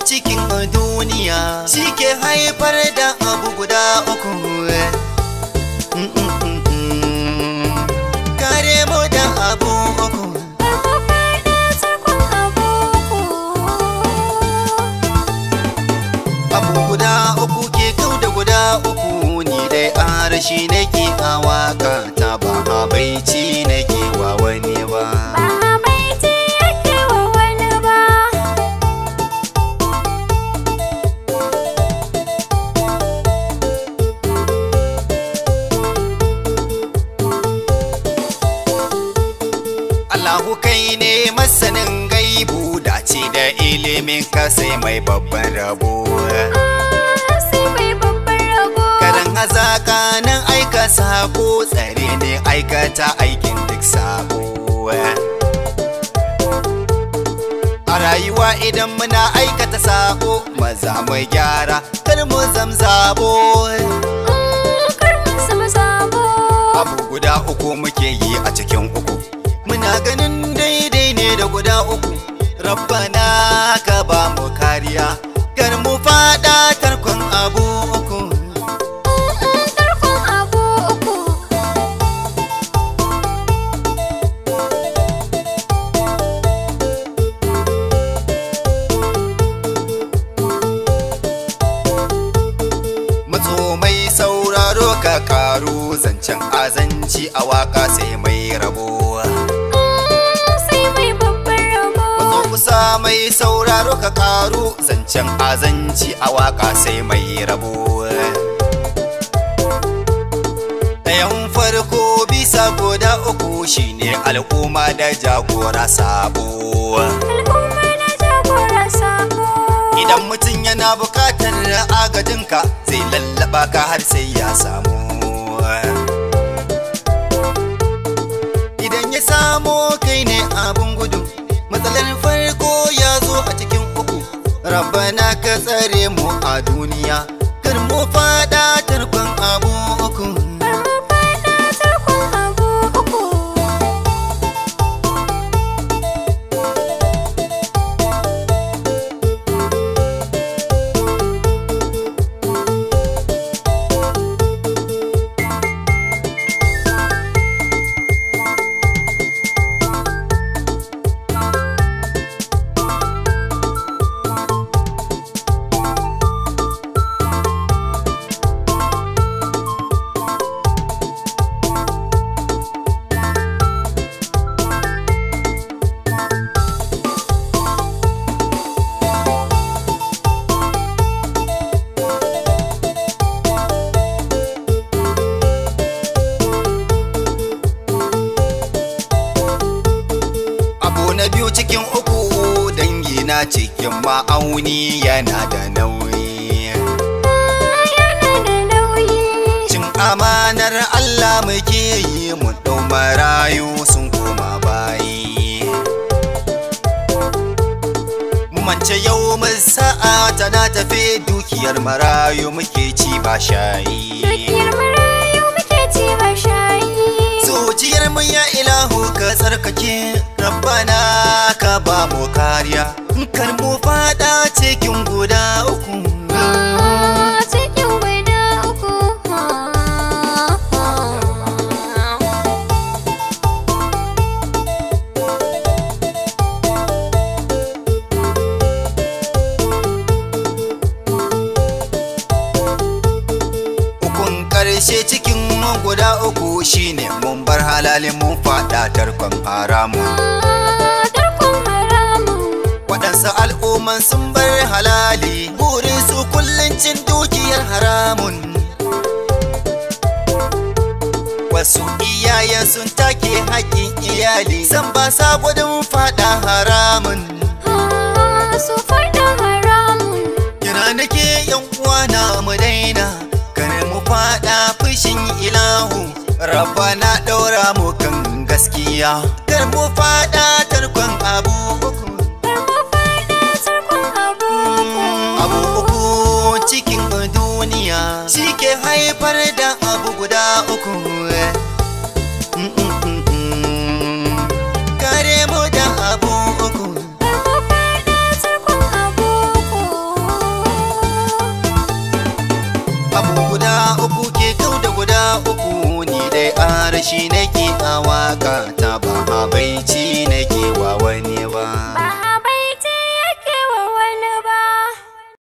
cikin duniya shi ke haifar da abu guda uku kare mu da abu uku abu guda uku ke kau da guda uku ni dai arashi nake a waka ta ba habaici nake wa wani ba Allahu kai ne masanin gaibu dace da ilimin ka sai mai babban rabo Karan hazaka nan aika sako tsare ne aikata aikin duk sabo A rayuwa idan muna aikata sako maza mu gyara kar mu zamzabo Abu guda uku muke yi a cikin uku Muna ganin daidai ne da guda uku Rabbana ka ba mu kariya Kar mu fada tarkon abu uku Matso mai sauraro ka karu zancen azanci a waka sai mai rabo Matso kusa mai sauraro ka karu zancen azanci a waka sai mai rabo Ɗayan farko bisa guda uku shine al'umma da jagora sabo Idan mutum yana bukatar agajinka zai lallaba ka har sai ya samu. Idan ya samo kai ne abin gudu, matsalar farko ya zo a cikin uku. Rabbana ka tsare mu a duniya, kar mu fada tarkon abu uku. Abu na biyu cikin uku dangi na cikin ma'auni yana da nauyi. Cin amanar Allah muke yi mu ɗau marayu sun koma bayi. Mu mance yau mun sa'a tana tafe dukiyar marayu muke ci ba shayi. Zuciyar mu ya ilahu ka tsarkake rabbana ka ba mu kariya kar mu fada cikin guda uku. Ukun ƙarshe cikin guda uku shine mun bar halalin mun fada tarkon haramu. Waɗansu al'umman sun bar halali burin su kullum cin dukiyar haramun. Wasu iyayen sun take haƙƙin iyali san ba sa gudun fada haramun. Su faɗa haramun Kira nake yan uwana mu daina kar mu fada fushin ilahu rabbana daura mu kan gaskiya kar mu fada tarkon abu uku abu uku cikin duniya shi ke haifar da abu guda uku kare mu da abu uku abu guda uku ke kau da guda uku ni dai arashi nake a waka ta ba habaici na